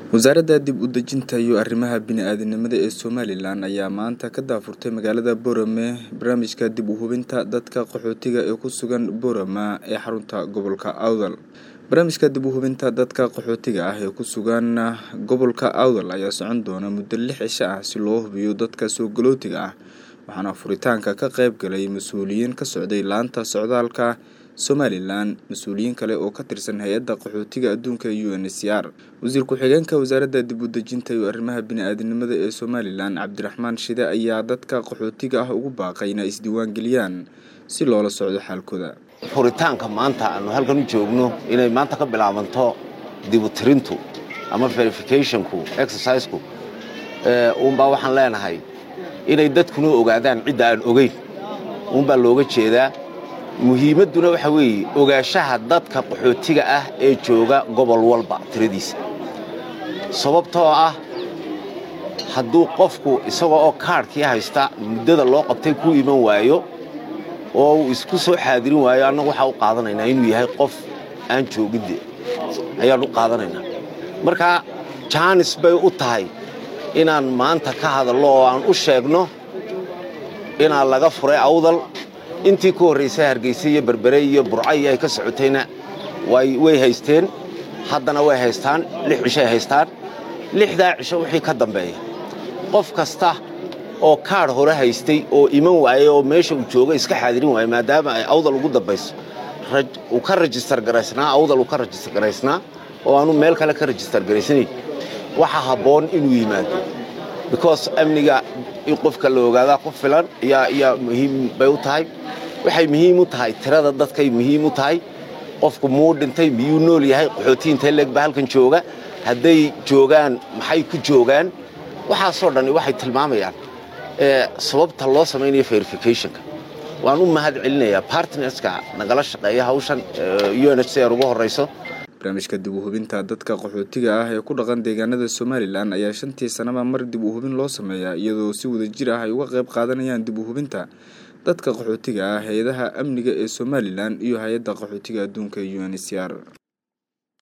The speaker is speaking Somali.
wasaaradda dib u dejinta iyo arrimaha bini-aadanimada ee somalilan ayaa maanta ka daafurtay magaalada boorame barnaamijka dib u hubinta dadka qaxootiga ee ku sugan boorama ee xarunta gobolka awdal barnaamijka dib u hubinta dadka qaxootiga ah ee ku sugan gobolka awdal ayaa socon doona muddo lix cisho ah si loo hubiyo dadka soo galootiga ah waxaana furitaanka ka qayb galay mas-uuliyiin ka socday laanta socdaalka somalilan mas-uuliyiin kale oo ka tirsan hay-adda qaxootiga adduunka u n c r wasiir ku-xigeenka wasaaradda dib u dejinta iyo arrimaha bini-aadanimada ee somalilan cabdiraxmaan shide ayaa dadka qaxootiga ah ugu baaqay inay isdiiwaangeliyaan si loola socdo xaalkooda furitaanka maanta aanu halkan u joogno inay maanta ka bilaabanto dibutirintu ama verificationku exerciseku uunbaa waxaan leenahay inay dadkuna ogaadaan cidda aan ogeyn uunbaa looga jeedaa muhiimadduna waxa weeye ogaanshaha dadka qaxootiga ah ee jooga gobol walba tiradiisa sababtoo ah hadduu qofku isagoo oo kaadhkii haysta muddada loo qabtay ku iman waayo oo uu isku soo xaadirin waayo annagu waxaa u qaadanaynaa inuu yahay qof aan joogidde ayaan u qaadanaynaa marka jaanis bay u tahay inaan maanta ka hadallo oo aan u sheegno inaan laga furay awdal intii ka horraysay hargayse iyo berbere iyo burcayo ay ka socotayna way haysteen haddana way haystaan lix cishoay haystaan lixdaa cisho wixii ka dambeeya qof kasta oo kaadh hore haystay oo iman waayey oo meesha uu jooga iska xaadirin waaya maadaama ay awdal ugu dambayso uu ka rajistar garaysnaa awdal uu ka rajistar garaysnaa oo aanu meel kale ka rajistar garaysanayn waxaa habboon inuu yimaado because amniga in qofka la ogaadaa ku filan yaa muhiim bay u tahay waxay muhiim u tahay tirada dadkay muhiim u tahay qofku muu dhintay miyuu nool yahay qaxootiintay leegba halkan jooga hadday joogaan maxay ku joogaan waxaasoo dhan waxay tilmaamayaan sababta loo samaynayo verificationka waan u mahad celinayaa bartnerska nagala shaqeeya hawshan u n h c r ugu horrayso barnaamijka dib u hubinta dadka qaxootiga ah ee ku dhaqan deegaanada somalilan ayaa shantii sanaba mar dib u hubin loo sameeyaa iyadoo si wadajir ah ay uga qayb qaadanayaan dib u hubinta dadka qaxootiga ah hay-adaha amniga ee somalilan iyo hay-adda qaxootiga adduunka u n c r